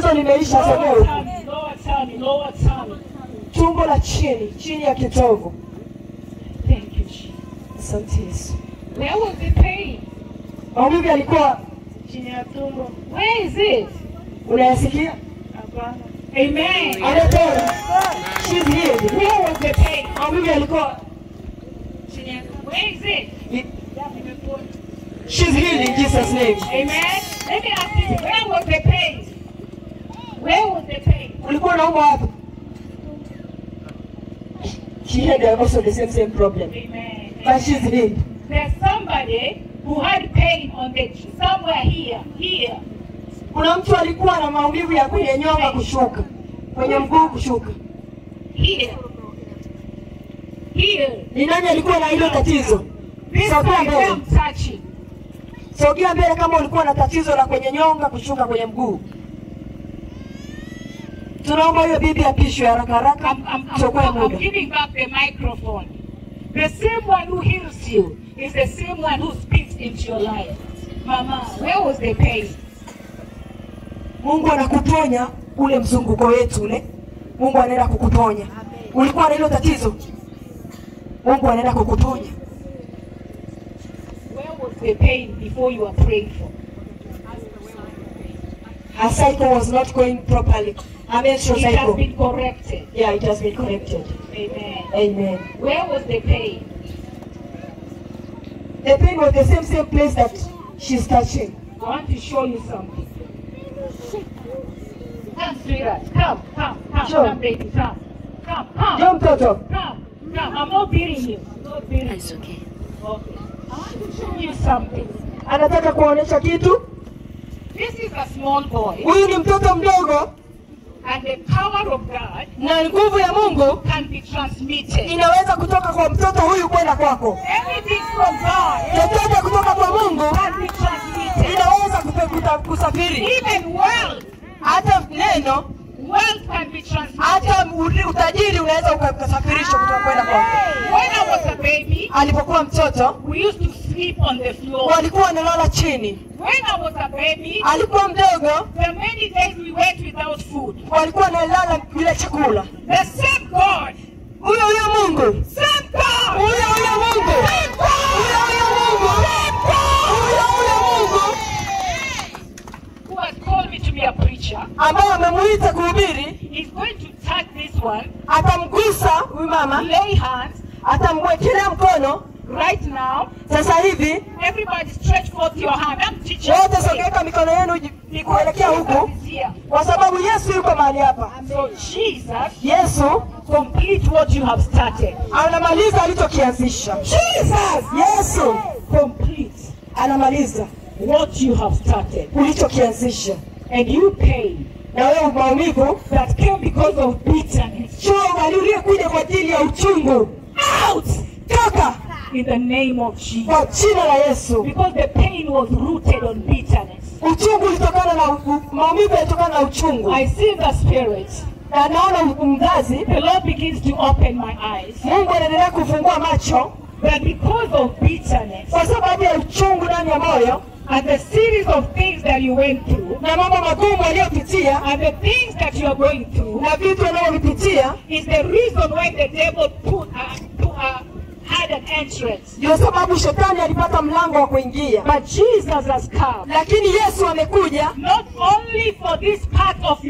tatizo limeisha Lower sogea tummy, lower tummy, lower tummy. tumbo la chini chini ya kitovu Thank you, Jesus. asante yesu Where was the pain? maumivu yalikuwa Chini ya tumbo. Where is it? unayasikia Hapana. Amen. amepona She's healed. Where was the pain? maumivu yalikuwa Chini ya Where is it? i- She's healed in Jesus name Amen. Let me ask you, where was the pain? Where was the pain? ulikuwa unaumwa wapi she had also the same same problem Amen. but she's healed There's somebody who had pain on the somewhere here, here. kuna mtu alikuwa na maumivu ya kwenye nyonga kushuka kwenye mguu kushuka Here. Here. ni nani alikuwa na hilo tatizo This sogea side mbele I'm touching. sogea mbele kama ulikuwa na tatizo la kwenye nyonga kushuka kwenye mguu tunaomba huyo bibi apishwe haraka haraka I'm, I'm, I'm, tuokoe I'm muda giving back the microphone. The same one who heals you is the same one who speaks into your life. Mama, where was the pain? mungu anakuponya ule mzunguko wetu ule mungu anaenda kukuponya ulikuwa na hilo tatizo mungu anaenda kukuponya Where was the pain before you were praying for? her cycle was not going properly her menstrual It has cycle been corrected. yeah it has been corrected Amen. amen Where was the pain? the pain was the same same place that she's touching I want to show you something. Come, sweetheart. Come, come, come, Sure. come, baby. Come, come, come. jo mtoto Come, come. I'm not beating you. I'm not beating you. It's okay. Okay. I want to show you something. anataka kuonyesha kitu This is a small boy, huyu ni mtoto mdogo and the power of God na nguvu ya mungu can be transmitted. inaweza kutoka kwa mtoto huyu kwenda kwako Everything from God chochote kutoka kwa mungu can be transmitted. inaweza kupe- kuta- kusafiri Even wealth, hata neno wealth can be transmitted. hata uri- utajiri unaweza uka- ukasafirishwa kutoka kwenda kwako When I was a baby, alipokuwa mtoto we used to sleep on the floor. walikuwa wanalala chini When I was a baby, alikuwa mdogo the many days we went without food. walikuwa wanalala bila chakula The same God, huyo huyo mungu same God, huyo huyo mungu huyo huyo mungu huyo huyo mungu who has called me to be a preacher, ambao amemuita kuhubiri is going to touch this one, atamgusa huyu mama lay hands atamwekelea mkono right now. sasa hivi Everybody stretch forth your hand. I'm teaching wote you. sogeka mikono yenu ji- Because kuelekea huku Jesus is here. kwa sababu yesu yuko mahali hapa So Jesus, yesu complete what you have started. anamaliza alichokianzisha Jesus, yesu complete anamaliza what you have started. ulichokianzisha And you pay na wewe maumivu that came because of bitterness. choo aliyekuja kwa ajili ya uchungu Out toka in the name of Jesus. kwa jina la yesu Because the pain was rooted on bitterness. uchungu ulitokana na u- maumivu yalitokana na uchungu I see the spirit. na naona mzazi The Lord begins to open my eyes. mungu anaendelea kufungua macho That because of bitterness kwa sababu ya uchungu ndani ya moyo and the series of things that you went through na mambo magumu aliyopitia and the things that you are going through na vitu anavyovipitia is the reason why the devil put, uh, put, uh, had an entrance. ndio sababu shetani alipata mlango wa kuingia But Jesus has come lakini yesu amekuja not only for this part of